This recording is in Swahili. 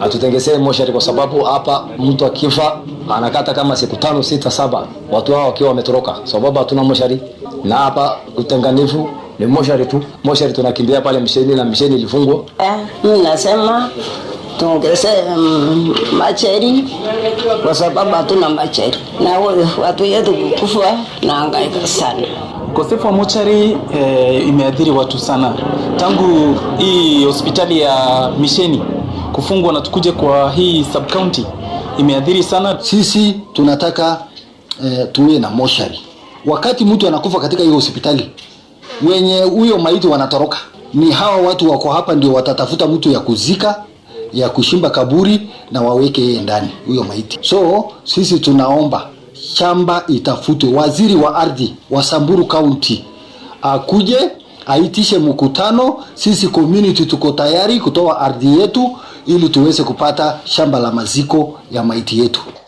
atutengezee moshari, kwa sababu hapa mtu akifa anakata kama siku tano sita saba, watu hao wakiwa wametoroka, sababu hatuna moshari. Na hapa utenganifu ni moshari tu, moshari tunakimbia pale misheni na misheni ilifungwa. Eh, mimi nasema tuongeze mm, macheri kwa sababu hatuna macheri na we- watu yetu kukufa na hangaika sana. Ukosefu wa mochari eh, imeathiri watu sana tangu hii hospitali ya misheni kufungwa na tukuje kwa hii sub county imeathiri sana. Sisi tunataka eh, tuwe na moshari. Wakati mtu anakufa katika hiyo hospitali, wenye huyo maiti wanatoroka, ni hawa watu wako hapa ndio watatafuta mtu ya kuzika ya kushimba kaburi na waweke yeye ndani huyo maiti. So sisi tunaomba shamba itafutwe, waziri wa ardhi wa Samburu County akuje aitishe mkutano. Sisi community tuko tayari kutoa ardhi yetu ili tuweze kupata shamba la maziko ya maiti yetu.